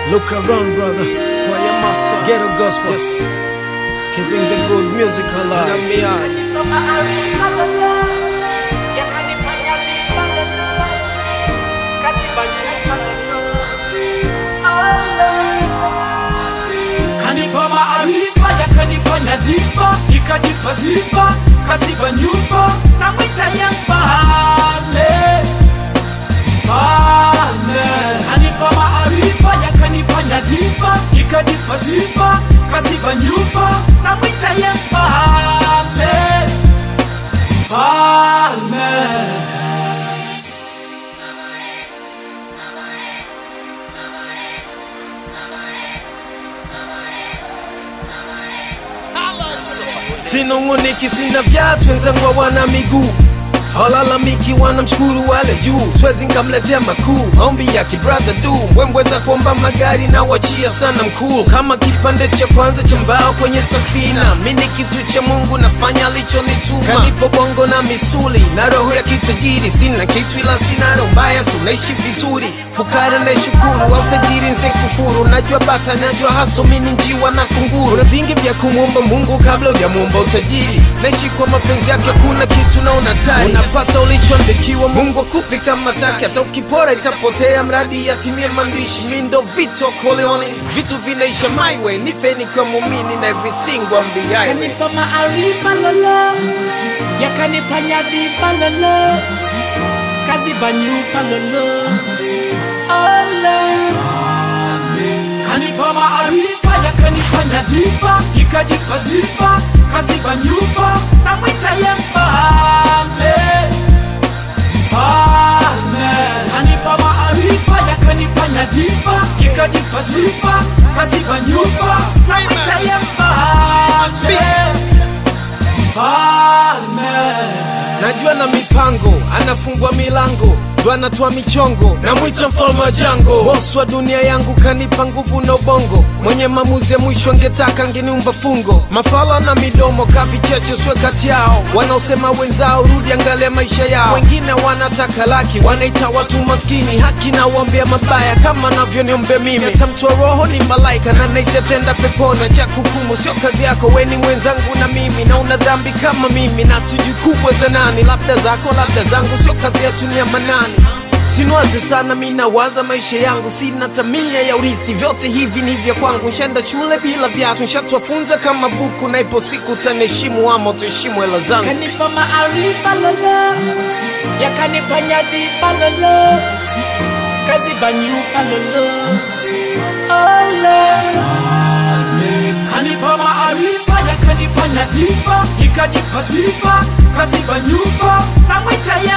Look around, brother. Choir master. Ghetto gospel. Yes. Keeping the good music alive. Let me out. kanipa maarifa yakanipa nyadhifa ikajipa sifa kasiba nyumba na mwita ya mfalme mfalme kanipa maarifa yakanipa nyadhifa ikajipa sifa kasiba nyumba na mwita ya mfalme mfalme Sinunguniki, sina viatu, wenzangu hawana miguu halalamiki, wanamshukuru wale juu, siwezi nkamletea makuu. Maombi ya kibradha du mbwembweza kuomba magari na wachia sana mkuu, kama kipande cha kwanza cha mbao kwenye safina. Mi ni kitu cha Mungu, nafanya alichonituma. Kanipo bongo na misuli na roho ya kitajiri, sina kitu ila sina roho mbaya, si unaishi vizuri. Fukara naishukuru, au tajiri nsekufuru. Najua bata, najua haso, mi ni njiwa na kunguru. Kuna vingi vya kumwomba Mungu kabla hujamwomba utajiri. Naishi kwa mapenzi yake, kuna kitu naona tari. Unapata ulichoandikiwa, Mungu akupi kama taki. Hata ukipora itapotea, mradi yatimie maandishi. Mi ndo Vito Corleone, vitu vinaisha my way. Nife nikiwa muumini na everything wambiaye yakanipa maarifa lolo yakanipa nyadhifa lolo kaziba nyufa lolo Ole. kanipa maarifa yakanipa nyadhifa ikajipa sifa kaziba nyufa na mwita ya mfalme mfalme kanipa maarifa yakanipa nyadhifa ikajipa sifa kaziba nyufa na mwita ya mfalme mfalme najua na mipango anafungua milango ndo anatoa michongo namwita mfalme wa jango bosi wa dunia yangu kanipa nguvu na ubongo mwenye maamuzi ya mwisho angetaka angeniumba fungo mafala na midomo kavicheche swe kati yao wanaosema wenzao rudi angalia maisha yao wengine wanataka laki wanaita watu maskini haki na uombea mabaya kama navyoniombea mimi atamtoa roho ni malaika na naisi atenda pepona cha kukumu sio kazi yako weni mwenzangu na mimi na una dhambi kama mimi na tujikubwe za nani labda zako labda zangu sio kazi yetu ni ya manani Sinwaze sana mi nawaza maisha yangu, sina tamia ya urithi, vyote hivi ni vya kwangu. Nshenda shule bila viatu, nshatwafunza kama buku, na ipo siku taniheshimu ama tuheshimu hela zangu. kanipa maarifa lolo yakanipa nyadhifa lolo kaziba nyufa lolo Ole. kanipa maarifa yakanipa nyadhifa ikajipa sifa kaziba nyufa na mwita